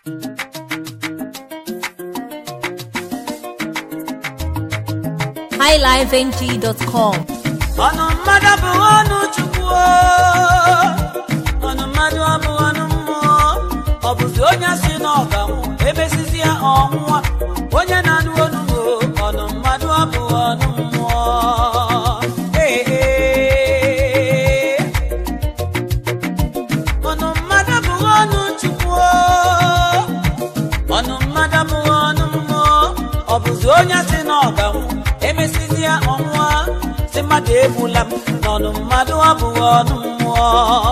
highlifeng.com ọnụ mmadụ bụ ọnụ chukwu o. ọnụ mmadụ abụ ọnụ mmụọ ọ bụzi onye si n'ọganwụ emesizi ya ọnwụwa onye na-anụ onu m o. ọnụ mmadụ abụ ọnụ mmụọ Ee, ee. ọnụ mmadụ bụ ọnụ chukwu o. ọnụ mmadụ bụ ọnụ mmụọ ọ bụzi onye si n'ọganwụ emesizi ya ọnwụwa si mmadụ egbula m n'ọnụ mmadụ abụghị ọnụ mmụọ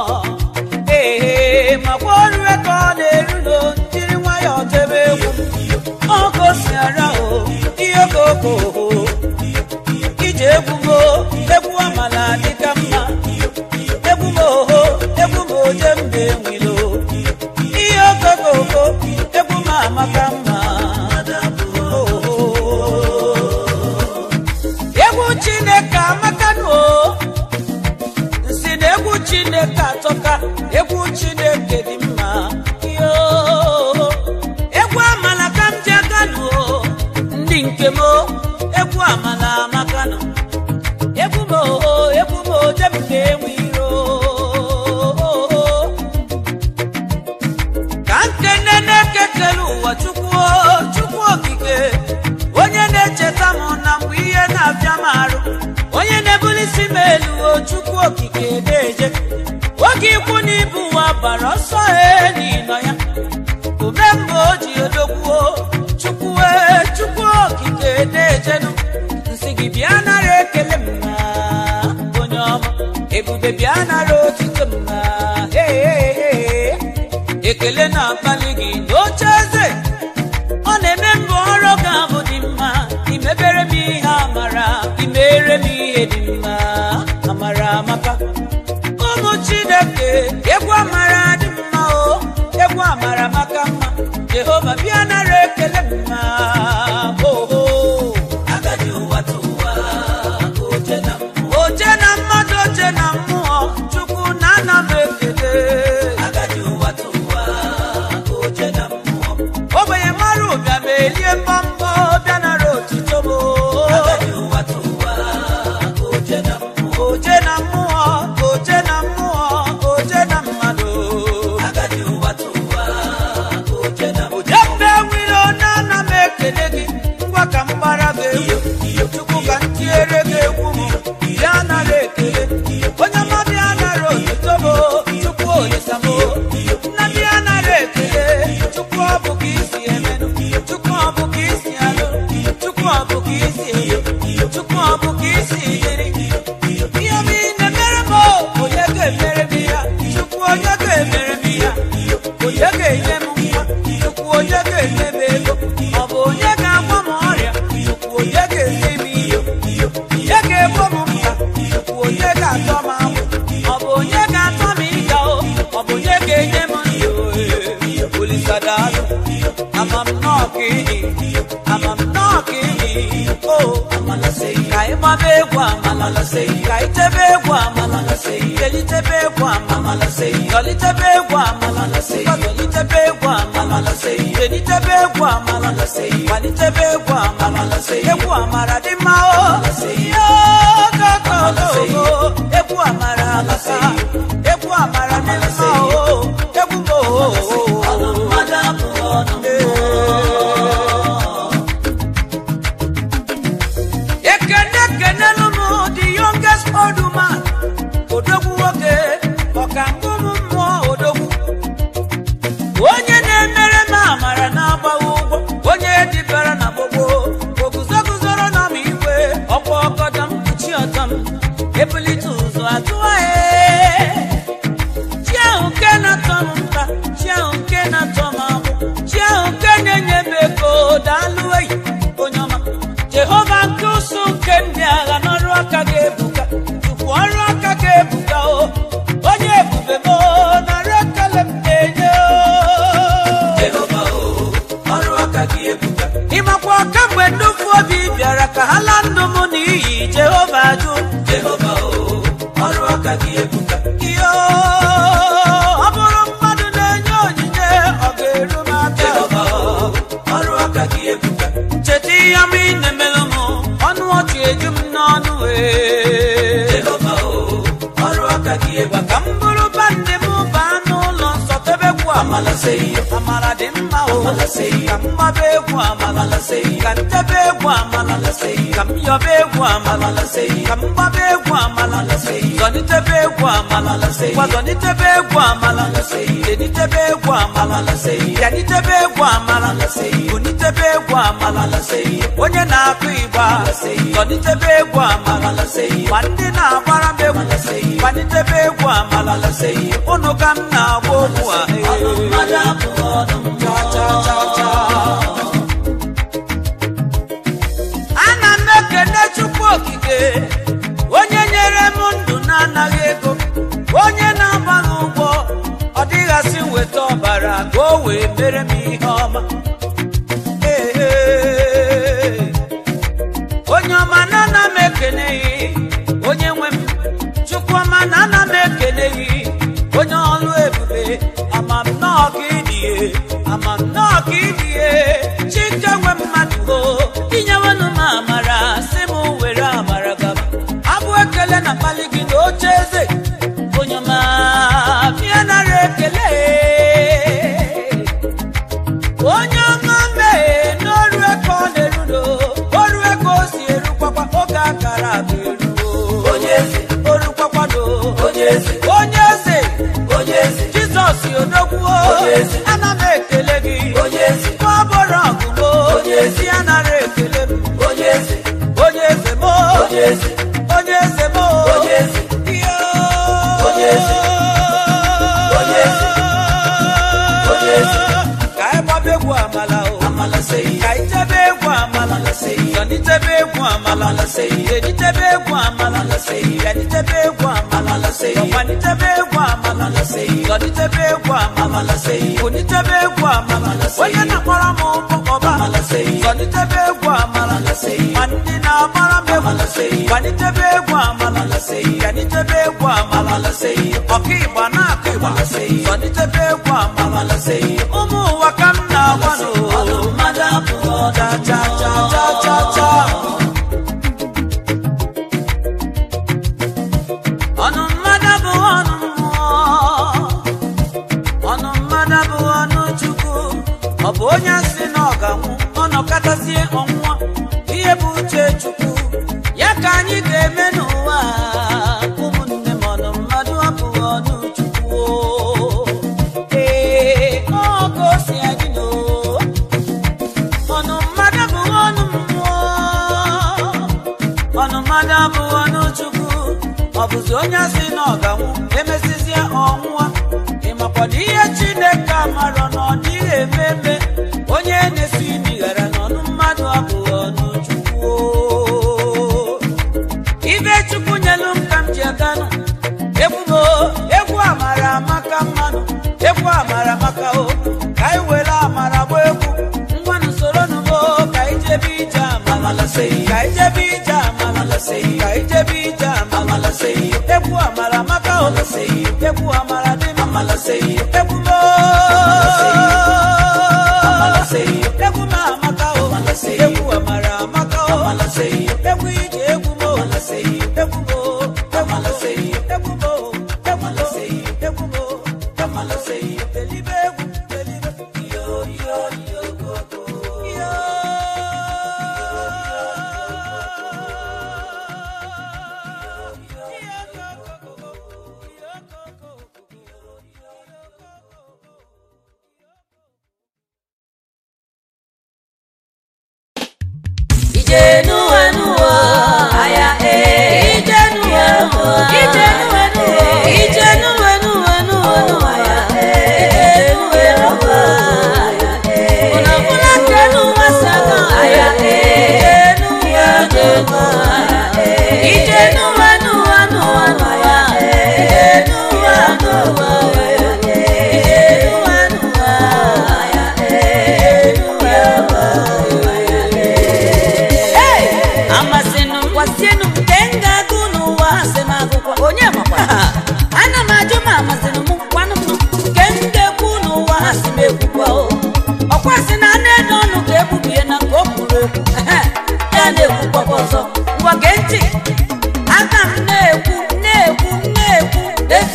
ee makwa ọrụ ka ọ na-eru no jiri nwayọọ tebe egwu ọkụ si ara o ihe okoko ije egwu mo egwu amala dịka mma egwu m oho egwu m oje mbe nwilo ihe okokoko egwu m amaka mma oho egwu chineke amakanụ o nsi na egwu chineke atọka egwu chineke dị mma yo egwu amala ka m ji aganụ o ndị nke m o egwu amala amakanụ egwu m oho egwu m oje m ga-enwe iro ka nkene na-ekekere ụwa chukwu o, chukwu okike onye na-echeta m na mgbe ihe na-abịa m arụ onye na-ebulisi m elu o chukwu okike na-eje oge ikwu na ibu ụwa bara ọsọ he n'ịnọ ya ume mgbe o ji odogwuo chukwu e chukwu okike na-ejenu nsị gị bịa nara ekele m na onye ọma ebube bịa nara otito m na hey, hey, hey. ekele na-akpali gị n'oche eze ọ na-eme mbụ ọrụ ga-abụ dị mma imebere m ihe amara imere m ihe dị mma amara amaka ụmụ chineke egwu amara dị mma o egwu amara maka mma jehova bịa nara ekele m na oho agadi ụwa tụwa oje na mmụọ oje na mmadụ oje na mmụọ chukwu na ana m ekele agadi ụwa tụwa oje na mmụọ ogbenye mara ụbịa ma elie mbọmbọ bịa nara otito m agadi ụwa tụwa oje na mmụọ oje na mmụọ oje na mmụọ oje na mmadụ agadi ụwa tụwa oje na oje mbe nwere na ana m ekele gị ngwa ka m gbara gị egwu chukwu ka m tiere gị egwu m bịa nara ekele onye ọma bịa nara otito m chukwu olisa m nna bịa nara ekele chukwu ọ bụ ka isi emenụ chukwu ọ bụ ka isi alụ chukwu ọ bụ ka isi eyo chukwu ọ bụ ka isi dịrị ihe m ị na-emere m onye ga-emere m ya chukwu onye ga-emere m ya onye ga-enye m nwa chukwu onye ga-enye m ego ọ bụ onye ga-agwọ m ọrịa chukwu onye ga-enye m iyo onye ga-egbo m mkpa chukwu onye ga-atọ m agbụ ọ bụ onye ga-atọ m ịga o ọ bụ onye ga-enye m ndụ olisadalụ ama m nnọọ ka ịdị ama m nnọọ ka ịdị o ka ị gbaba egwu amala ka ị tebe egwu amala kelitebe egwu amala dọlitebe egwu amala dọlitebe egwu amala kelitebe egwu amala kwalitebe egwu amala egwu amara dị mma o yogogogogo egwu amara alasa egwu amara dị mma o egwu m o ekene kenelu m the youngest old man odogwu nwoke ọka ngụmụ mmụọ odogwu onye na-emere m amara na-agbaghị ụgwọ onye dibara na gbogbo oguzoguzoro na m igwe ọkwa ọgọdọ m kpuchi ọtọ m ebulite ụzọ atụwa chi ahụ nke na-atọ m mkpa chi ahụ nke na-atọ m agbụ chi ahụ nke na-enye m ego daalụ eyi onye ọma jehova nke ụsụ nke ndị agha n'ọrụ aka ga-ebuka tupu ọrụ aka ga-ebuka o onye ebube m nara ekele m na-enye ịmakwa kamgbe nnufu obi bịara ka ha laa ndụ m n'iyi jehova jụ ihe ọ bụrụ mmadụ na-enye onyinye ọ ga-eru m aka ebuka ncheta ihe ọma ị na-emelụ m ọnụ ọchị eju m n'ọnụ wee jehova o ọrụ aka gị ebuka ka m bụrụ bandị m baa n'ụlọ nsọ tebekwu amala seyo amara dị mma o amala seyo ka m gbaba egwu amala seyo ka m tebe egwu amala seyo ka m yọba egwu amala seyo ka m gbaba egwu amala seyo zọnitebe egwu amala seyo gwa zọnitebe egwu amala seyo denitebe egwu amala seyo bịanitebe egwu amala seyo bunitebe egwu amala seyo onye na-akụ igba zọnitebe egwu amala seyo ma ndị na-agbara m egwu gbanitebe egwu amala seyo ụnụ ka m na-agba okwu a cha cha cha cha ana m ekene chukwu okike onye nyere m ndụ na-anaghị ego onye na-agbaghị ụgwọ ọ dịghasị weta ọbara ka o wee mere m ihe ọma Ee, ee. onye ọma na ana m ekene gị onye nwe m chukwu ọma na ana m ekene gị onye ọlụ ebube ama m nnọọ ka ịdịye ama m nnọọ ka ịdịye chike nwe mmadụ o inyewenụ m amara si m were amara gaba abụ ekele na mkpali gị na oche eze onye ọma bịa nara ekele onye ọma mee n'ọrụ ego ọ na-erudo ọrụ ego o si erukwakwa oge akara abụ eruo onye eze orukwakwado onye eze onye eze onye eze jizọs odogwuo onye eze ana m ekele gị onye eze nwa bụrụ ọgụgụ onye ezi anara ekele m onye eze onye eze mo onye eze onye eze mo onye eze iyo onye eze onye eze onye eze ka anyị gbaba egwu amala o amala seyi ka anyị tebe egwu amala seyi zọnitebe egwu amala seyi editebe egwu amala seyi yanitebe egwu amala seyi ọgbanitebe egwu amala seyi zọnitebe egwu amala seyi bunitebe egwu amala seyi onye na-akpọrọ m ụkpọkọba amala seyi zọnitebe egwu amala seyi ma ndị na-agbara m egwu seyi gbanitebe egwu amala seyi yanitebe egwu amala seyi ọka ịgba na-akụ ịgba seyi zọnitebe egwu amala seyi ụmụ ụwa ka m na-agwa n'olu mmadụ abụọ cha cha cha cha cha cha ọnụ mmadụ bụ ọnụ mmụọ ọnụ mmadụ bụ ọnụ chukwu ọ bụ onye si na ọ ga-anwụ ọnọkọtazie ọnwụnwa ihe bụ uche chukwu ya ka anyị ga-eme n'ụwa a. ụmụnne m ọnụ mmadụ abụghị ọnụ chukwu o. ee ọ ka o si adị n'o ọnụ mmadụ bụ ọnụ mmụọ ọnụ mmadụ abụghị ọnụ chukwu ọ bụzi onye si na ọ ga-anwụ emesizie ọnwụwa ịmakwado ihe chineke amarọ na ọ dịghị eme eme onye na-esi imi ghara n'ọnụ mmadụ abụghị ọnụ chukwu o. ibe chukwu nyelu m ka m ji aganụ egwu m o, egwu amara amaka mmanụ egwu amara amaka o ka anyị were amara gba egwu ngwanụ soro nụmo ka anyị jebe ije amala seyi ka anyị jebe ije amala seyi ka anyị jebe ije amala seyi egwu amara amaka o seyi egwu amara dị m amala seyi egwu m o amala seyi egwu m amaka o egwu amara amaka o egwu ije egwu m o egwu m o amala seyi egwu m o amala seyi egwu m o amala seyi elibe egwu elibe yo yo yo go go yo Ijenuwenuwo, aya e. Ijenuwenuwo, Ijenuwenuwo, Ijenuwenuwenuwo, aya e. Ijenuwenuwo, aya e. Unafuna kenu wasaga, aya e. Ijenuwenuwo, aya e. Ijenuwenuwenuwo, aya e. Ijenuwenuwo, aya e. Ijenuwenuwo, aya e. Ijenuwenuwo, aya e. Hey!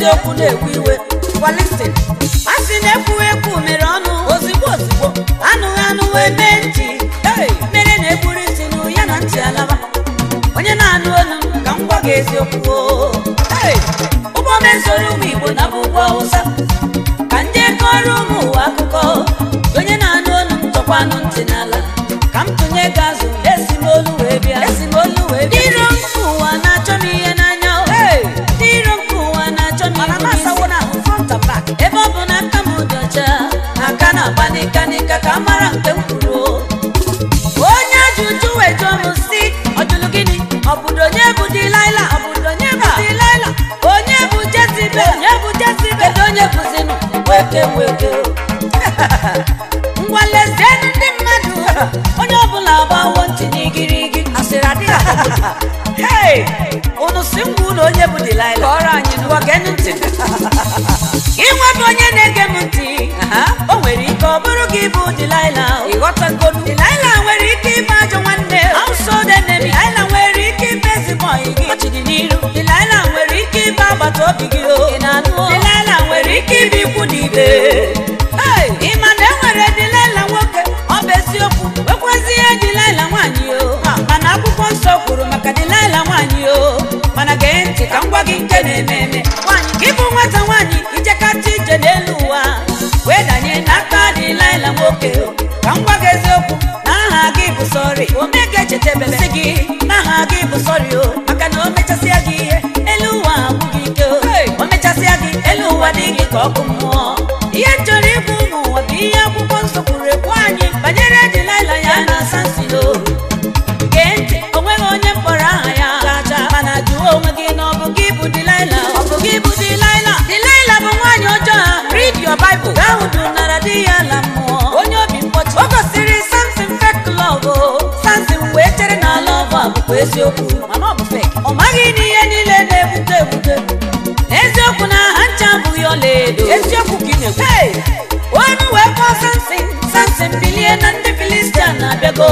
eziokwu na-ewe iwe kwalisin a sị na ekwughị ekwu mere ọnụ ozigbo ozigbo anụghị anụ wee mee ntị Hey! mere na-egburu isi nụ ya na ntị alaba onye na-anụ olu m ka m gwa gị eziokwu o. Hey! ụgbọ mezoro ụmụ igbo na bụ ụgbọ awụsa ka ndị kọrọ ụmụ ụwa akụkọ onye na-anụ olu m tọkwanụ ntị n'ala ka m tụnye gị azụ esi m olu wee bịa esi m olu wee bịa iro nke ụwa na-achọ m ihe n'anya o. ndị iro nke ụwa na-achọ m ihe n'isi ebe ọ bụ na aka m dị ọcha aka na-agba n'ịka n'ịka ka a mara nke m kwuru o. onye ajụjụ wee jụọ m si ọ jụrụ gịnị ọ bụrụ onye bụ dilaila ọ bụrụ onye bụ dilaila onye bụ jezibel onye bụ jezibel kedu onye bụzinụ weke weke ngwa lezienụ ndị mmadụ onye ọbụla gbawo ntị n'igirigi asịrị adịghị hei unu si ngwa ụlọ onye bụ dilaila kọrọ anyị ngwa geenụ ntị inwebụ onye na-ege m ntị o nwere ike ọ bụrụ gị bụ dilaila ịghọtagodu dilaila nwere ike ịbụ ajọ nwanne ausodene dilaila nwere ike ịbụ ezigbo ọyị gị ọchịdị n'iru dilaila nwere ike ịbụ agbata obi gị o ị na-anụ dilaila nwere ike ịbụ ikwu na ibe Hey! ị ma na e nwere dilaila nwoke ọ bụ eziokwu nwekwazie dilaila nwaanyị o mana akwụkwọ nsọ kwuru maka dilaila nwaanyị o mana gee ntị ka m gwa gị nke na-eme eme nwaanyị gị bụ nwata nwaanyị ijekata ije n'elu ụwa wee danye n'aka dilaila nwoke o ka m gwa gị eziokwu na aha gị bụ sọrị omega echetebelesi gị na aha gị bụ sọrị o maka na o mechasịa gị ihe elu ụwa agwụghị ike o o mechasịa gị elu ụwa dị gị ka ọkụ mmụọ ihe m chọrọ ịbụ ụmụ ụwa bụ ihe akwụkwọ nsọ kwuru ekwu anyị banyere dilaila ya na sansilo gee ntị o nweghị onye mkpọrọ aha ya gacha mana jụọ onwe gị na ọ bụ gị bụ dilaila ọ bụ gị bụ dilaila dilaila bụ nwaanyị ọjọọ a read your bible gaa hụ nara di ya ala mmụọ onye obi mkpọchi o gosiri samson fake love o samson wee chere na love a bụkwa eziokwu mana ọ bụ fake ọ maghị na ihe niile na-ebute ebute n'eziokwu na ha ncha abụghị ọlaedo eziokwu ka ị na-ekwu onu wee kpọọ samson samson bilie na ndị filistia na-abịago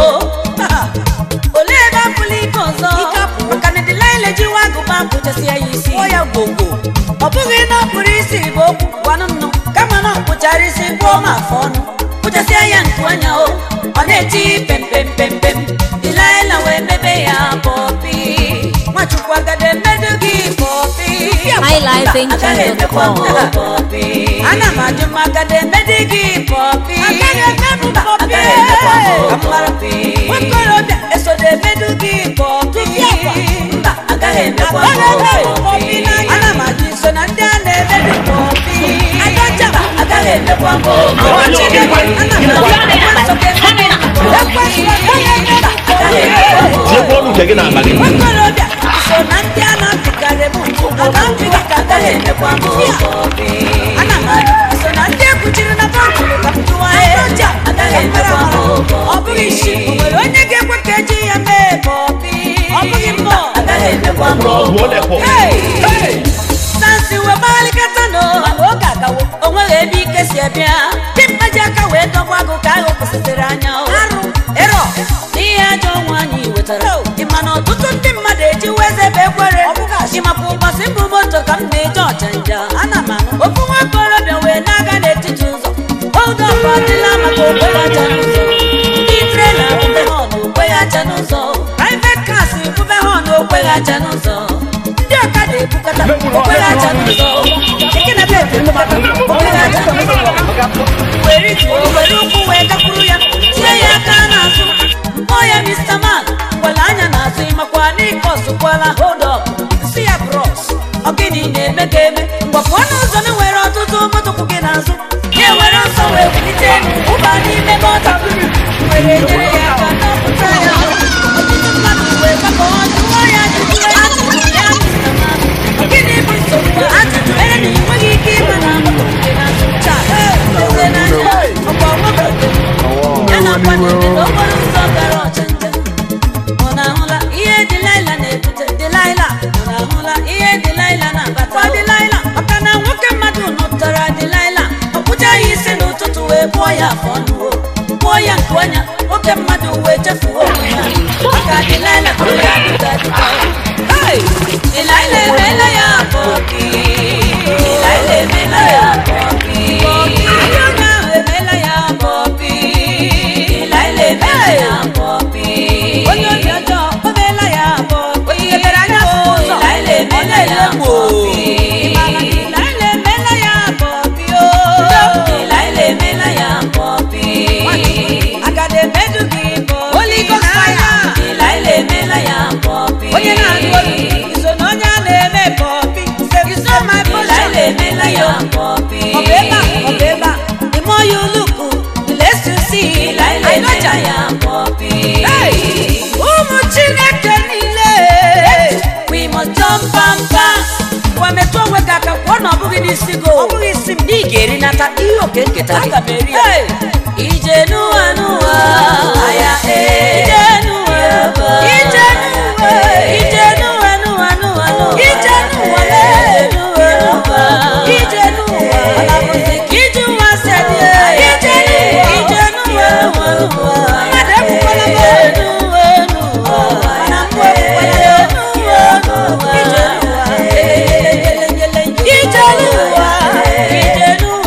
olee ebe apụla ike ọzọ maka na dilaila jiwa agụba pụchasị ya isi ya gwogwo ọ bụghị na ọ kpụrụ isi bụ okwu gwanụ nnụ kama na ọ kpụchara isi gwụọ m afọ ọnụ kpụchasịa ya nku anya o ọ na-eti pempempempem dilaila wee mebe ya pọpi nwachukwu agada emedu gị pọpi highlifeengine.com. ana m ajụ m agada emedu gị pọpi nwakorobịa esodo emedu gị pọpi mba agaghị emekwa pọpi ana m ajụ iso na ndị a na-emedu pọpi agaja agaghị emekwa tiekwa ọnụ nke gị na-akpa gị nwakorobịa so na ndị a na-apịkarị m aka mpị gị ka agaghị emekwa m ana m ajụ so na ndị ekwuchiri na bọntụrụ ka m jụwa ya agaghị emekwa m ọ bụghị isi o nwere onye ga-ekwe ka eji ya mee pọpi ọ bụghị mmụọ agaghị emekwa m ọ bụ olekpọ sansi wee gbalịkata nọ mana oge agawo o nweghị ebe ike si abịa dị mkpa ji aka wee dọgba agụ ka ahụ kwụsịsịrị anya o. ịrọ n'ihe ajọ ọnwa anyị wetara ị ma na ọtụtụ ndị mmadụ ejiwo eze bụ ekwere ịmapụ ụbọchị mbụ moto ka m na-eje ọchanja ana m anụ ofu nwa okorobịa wee na-aga n'etiti ụzọ hold up adịla maka okweghị aja n'ụzọ ndị trela bube họn okweghị aja n'ụzọ private cars bube họn okweghị aja n'ụzọ ndị ọkada ebukata okweghị aja n'ụzọ keke na bek ebukata okweghị aja n'ụzọ were ituo were ụkwụ wee gakwuru ya tie ya aka n'azụ mkpọ ya mr man ngwale anya n'azụ ịmakwa n'ike ọsụkwala hold up si ya bros ọ gịnị na-eme ka eme mgbapụ ọnụ ụzọ na nwere ọtụtụ moto kwụ gị n'azụ ya were ọsọ wee wulite elu ụba n'ime mọta were nyere ya aka n'ọpụta ya ọtụtụ mmadụ wee gbakọ jụọ ya ajụjụ ya jụrụ ya mr man ọ gịnị bụ nsogbu a? ajụjụ mere na ị nweghị ike ịma na moto kwụ gị n'azụ taa leze n'anya ọkwa ọgbakọ ya na-akwa n'ebe n'okporo ụzọ gara ọchanja ọ na-ahụla ihe dịlaịla na-ebute dịlaịla ọ na-ahụla ihe dịlaịla na-abata ọ dịlaịla maka na nwoke mmadụ nụtara dịlaịla ọ kpụcha ya isi n'ụtụtụ wee kpụọ ya afọ ọnụ o kpụọ ya nke ọnya nwoke mmadụ wee chefuo onwe ya maka dịlaịla tụrụ ya dịka dịka Hey! dịlaịla emeela ya pọpi Delilah emela ya pọpi. Onye ahụ emela ya pọpi. Delilah emela ya pọpi. Onye obi ọjọọ o meela ya pọpi. Onye mere anya fụ ụzọ. Delilah emela ya pọpi. Delilah emela ya pọpi o. Delilah emela ya pọpi. Agada emedu gị pọpi. Holy Ghost fire. Delilah emela ya pọpi. Onye na-agụ olu iso na onye a na-eme pọpi. Iso my portion. Delilah emela ya pọpi. Ọ bụ ebe a, ọ bụ ebe a. The more you look, the less you see. Delilah emela ya pọpi. Ụmụ Chineke niile. We must jump and pass. Gwa metụ onwe gị aka kwụọ na ọ bụghị n'isi gị. Ọ bụghị isi m. Ị ga-erinata ihe oke nketa gị. Aga m eri ya. Ije n'ụwa n'ụwa. Aya ee. Ije n'ụwa. Ije n'ụwa. Ije n'ụwa n'ụwa n'ụwa n'ụwa. Ije n'ụwa lee. Ije n'ụwa. Ọ na-abụzi ka ije ụwa si adị ee. Ije n'ụwa. Ije n'ụwa n'ụwa n'ụwa. Mmadụ ekwukwala m. Ije n'ụwa n'ụwa. Mana mụ ekwukwala ya. N'ụwa n'ụwa. Ije n'ụwa. Ije n'ụwa. Ije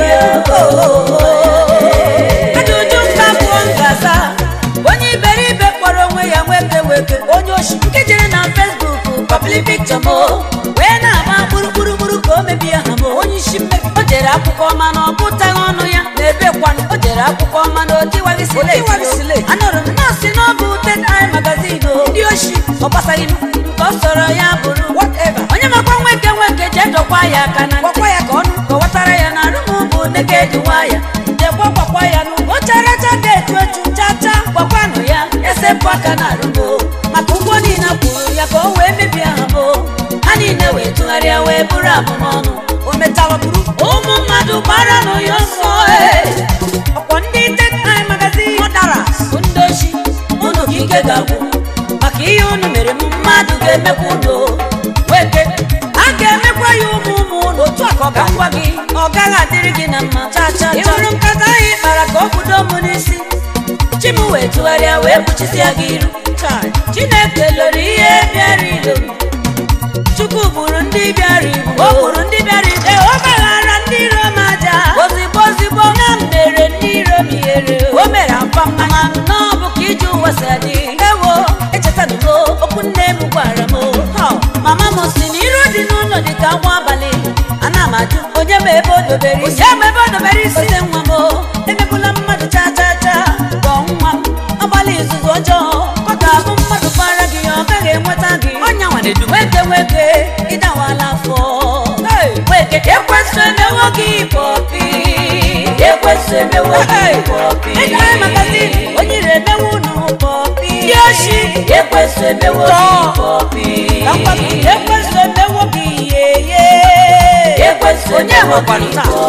n'ụwa. ajụjụ mba pụọ ngaza onye iberibe kpọrọ onwe ya nweke weke onye oshi nke jere na fesbuk papili pikchọ m wee na-agba gburugburu ka o mebie ha m onye isi mmebi o jere akwụkwọ ọma na ọ gụtaghị ọnụ ya na-ebe kwanụ o jere akwụkwọ ọma na otiwaghị sile anụrụ m nọọsị n'ọbụ tetai magazin o ndị oshi ọ gbasaghị m nke ọ sọrọ ya bụrụ onye makwa nweke nweke jee dọkwa ya aka na ntị ka ọnụ kọwatara ya na arụm bụ neked waya jekwa gbakwa ya n'ugbo characha ga-etu etu chacha gbakwanụ ya esepụ aka na arụgo maka ụgwọ niile kwuru ya ka o wee mebie ha bụ ha niile wee tụgharịa wee bụrụ abụmọnụ o mechara bụrụ ụmụ mmadụ gbara nụ ya ọsọ ee. ọkwọ ndị tetai magazin ọdara bụ ndị ochi unu ka ike ga-agwụ maka ihe unu mere m mmadụ ga-emekwa unu weke a ga-emekwa ya ụmụ ụmụ unu otu a ka ọ ga-agwa gị ọ gaghị adịrị gị na mma cha cha ị hụrụ nkata ahụ ị kpara ka ọ kwudo m n'isi chi m wee tụgharịa wee kpuchisia gị iru chineke lụrụ ihe bịara ilo chukwu gburu ndị bịara igbu o gburu ndị bịara igbu o gbaghara ndị iro m aja ozigbo ozigbo na m mere ndị iro m ihere o mere akwa mmanya nnọọ bụ ka ije ụwa si adị ewo echetanugo okwu nne m gwara m Ha, mama m si na iro dị n'ụlọ dị ka nwa abalị ana m ajụ onye ma ebe o dobere isi onye ma ebe o dobere isi ote nwa m emegbula mmadụ cha cha cha gọọ nwa m agbalị izuzu ọjọọ ọ ga-abụ mmadụ kpara gị ọ gaghị enweta gị ọnya nwa na-edu nweke nweke ịdawala afọ nweke ekwesị emewo gị pọpi ekwesị emewo gị pọpi ịdara magazin onye ire emewo unu pọpi ndị oshi ekwesị emewo gị pọpi ekwesị emewo gị yeye ekwesị onye nwekwara taa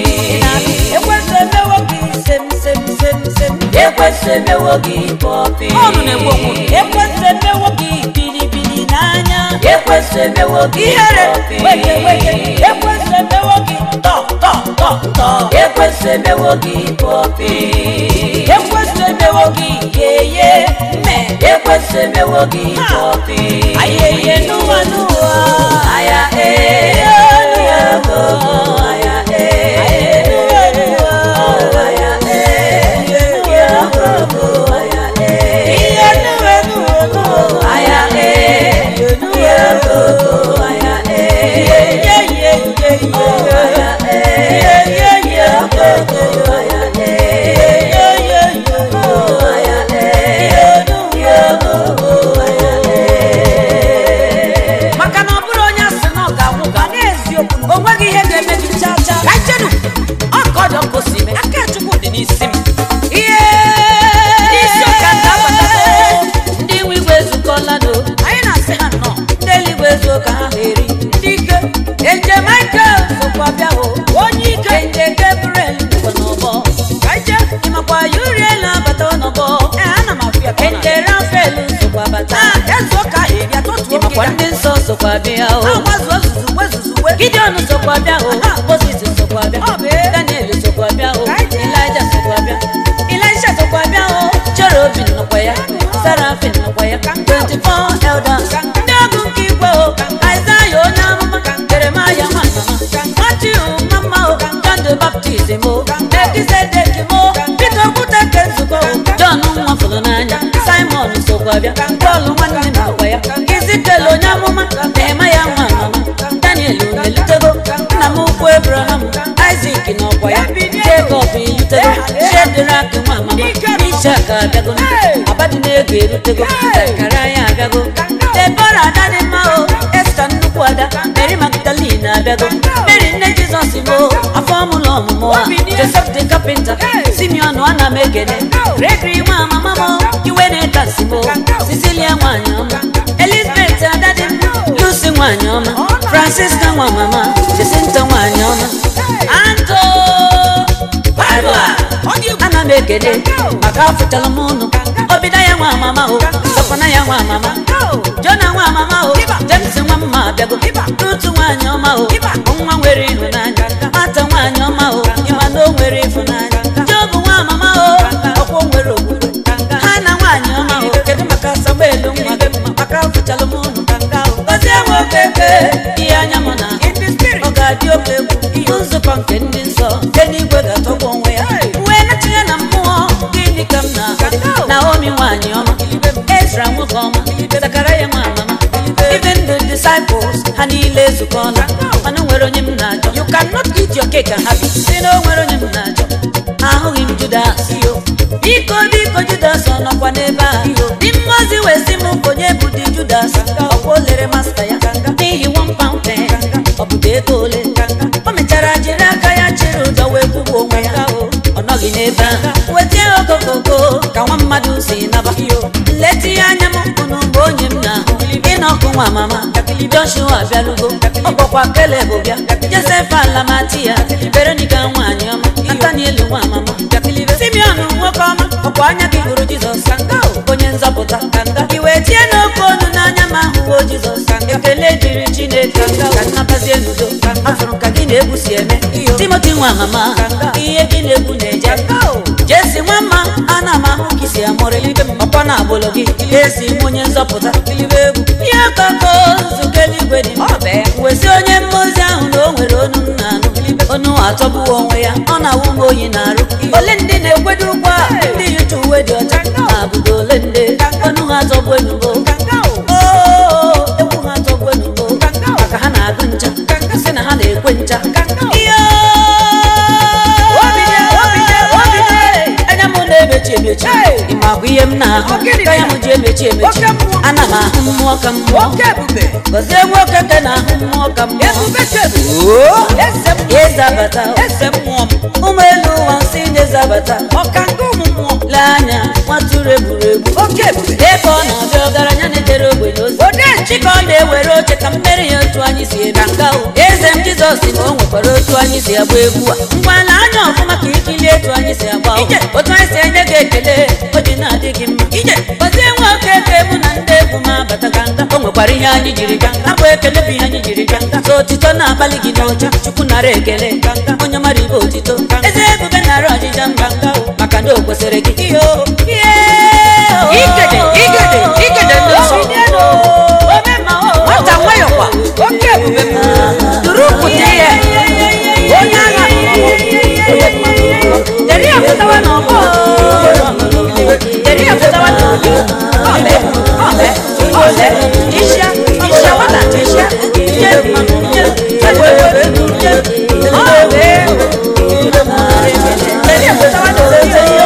ekwesị emewo gị sem sem sem sem ekwesị emewo gị pọpi ọnụ na-egbu onwe ekwesị emewo gị bilibili n'anya ekwesị emewo gị ihere weke weke ekwesị emewo gị tọ tọ tọ tọ ekwesị emewo gị pọpi ekwesị emewo gị yeye mme ekwesị emewo gị pọpi ayeye n'ụwa n'ụwa aya ee aya maka na ọ bụrụ onye asị na ọ ga-anwụ ga n'eziokwu o nweghị ihe ga-eme gị chaa chaa ka jenu ọkọdọ ka o si eme aka chukwu dị n'isi m ihe n'isi ụka nke abatago ndị nwe igwe ezukọla do anyị na-asị ha nnọọ ndị eluigwe ezuo ka ha eri ndị ike enje michael sokwa bịa hụ onye ike enje gabriel nọ n'ọgbọ ka ije ịmakwa uriel abata n'ọgbọ ee ana m afịa enje rafael sokwa bata ezuo ka ha eri atọtuo ịmakwa ndị nsọ sokwa bịa hụ agbazuo zuzugbe zuzugbe gideon sokwa bịa hụ moses sokwa bịa daniel sokwa bịa hụ elija sokwa bịa elisha sokwa bịa hụ cherubin nọkwa ya serafin nọkwa ya 24 elders ndị ọgụ nke igwe hụ aịzaya onye amụma jeremaya nwa mama nọkwa bịa bọọlụ nwanne nọkwa ya izikele onye amụma na-eme ya nwa amama daniel melutego nna m ukwu abraham isak nọkwa ya jacob elutego shedrak nwa amama ishak abịago abadịnego erutego zekaraya abịago debora ada dị mma o esta nnukwu ada mary magdalene abịago mary nne jizọs mo afọ ọmụlọ ọmụmụ a joseph the carpenter simeon ana m ekene gregory nwa amama mo iwe na-etasi mo cecilia nwanyị ọma elizabeth ada dị mma lucy nwanyị ọma francisca nwa mama jacinta nwanyị ọma anto ana m ekele maka afụchala m ụnụ ọbịda ya nwa amama o sọpana ya nwa amama jona nwa amama o james nwa mma abịago rutu nwaanyị ọma o nwa nwere ịhụnanya mata nwaanyị ọma o ịma na o nwere ịhụnanya jobu nwa amama o ọkwọ nwere okwukwe ha na nwaanyị ọma o kedu maka samuel nwa gị maka afụchala m ụnụ gozie nwoke ke ihe anya m na ọ ga-adị oke egwu nzukọ nke ndị nsọ eluigwe ga-atọgbu onwe ya wee natinye na mmụọ gịnị ka m na naomi nwaanyị ọma ezra nwoke ọma zakaraya nwa amama even the disciples ha niile ezukọọla mana o nwere onye m na-achọ you cannot eat your cake and have it si na o nwere onye m na-achọ ahụghị m judas biko biko judas ọ nọkwa n'ebe a dị mmozi wee sị m onye bụ di judas ọkwa o lere masta ya n'ihi one pound pen ọ bụ ego ole o mechara jiri aka ya chịrị ụjọ wee kwụgbu onwe ya ọ nọghị n'ebe ahụ wetie okokoko ka nwa mmadụ si naba nleta ihe anya m ụnụ mgbe onye m na-ahụ ịnọkụ nwa mama joshua abịalugo ọ bụkwa keleb bịa josef alamati ya veronica nwaanyị ọma nataniel nwa mama simeon nwoke ọma ọkwa anya gị hụrụ jizọs onye nzọpụta iwe tie n'oke ọnụ n'anya ma ahụwo jizọs ekele dịrị chineke ka nnabazie n'udo afụrụ ka gị na-egwu si eme timoti nwa mama ihe gị na-egwu na-eje jesi nwa mma ana m ahụ ka isi amụrị ọkwa na agbụlụ gị esi m onye nzọpụta ihe koko nzukọ eluigwe dị wesi onye mmozi ahụ na o nwere onu m na-anụ onu atọgbuo onwe ya ọ na-awụ m oyi na-arụ ole ndị na-ekwedo ụgwọ a ndị yicha uwe dị ọcha na abụdo ole ndị onu ha atọgbu enugo egwu ha atọgbu enugo maka ha na-agụ ncha si na ha na-ekwe ncha ihe anya m na-emechi emechi ịmakwa ihe m na-ahụ ka ya m ji emechi emechi ana m ahụ mmụọ ka mmụọ gọzie nwoke ka na-ahụ mmụọ ka mmụọ ezabata ụmụ elu ụwa nsị na-ezabata lee anya nwatụrụ egwuregwu ebe ọ na-abịa ọgaranya na-ejere ogbenye ozi chika ọ na-ewere oche ka mmeri ya otu anyị si ebe nka eze m jizọs na o nwekwara otu anyị si agba egwu a ngwa na anya ọfụma ka ikili etu anyị si agba otu anyị si enye gị ekele o ji na-adị gị mma gọzie nwoke eke mụ na ndị egwu m abata ka nka o nwekwara ihe anyị jiri bịa abụ ekele bụ ihe anyị jiri bịa so otito na-abalị gị n'ọcha chukwu nara ekele onye mara ibe otito eze ebube nara ọjịja mba maka na o kwesịrị gị Igede, igede, igede ndị nsọ. Nwata nwayọkwa, oke ebube m. Duru pụta ihe. Onye agha Deri apụtawa n'ọgbọ Deri apụtawa n'ọgbọ Ọbe, ọbe, ọbe Isha, isha wata, isha Ije, ije, ije, ije Ọbe Deri apụtawa n'ọgbọ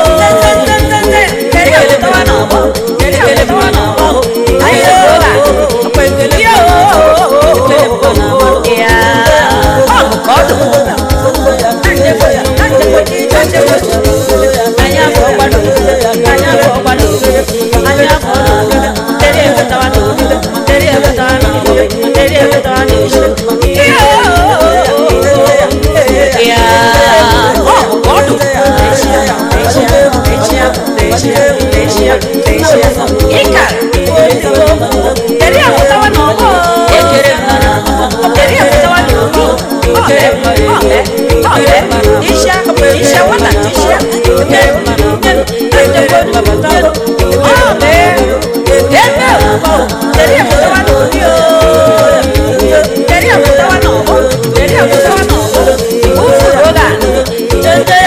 Deri apụtawa n'ọgbọ Deri apụtawa n'ọgbọ Ayo, ọkwa ekele Yo, ekele bụ n'ọgbọ Ya, ọ bụ ka ọ dị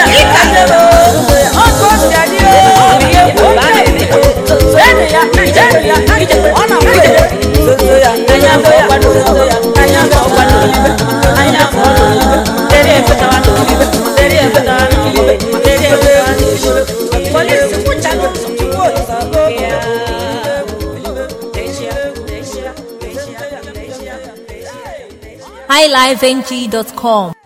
Ije n'olibe anya afọ n'olibe deri efetawa n'olibe deri efetawa n'olibe deri efetawa n'olibe polisi kwụcha n'ụzọ tupu olisa oge ya highlifeng.com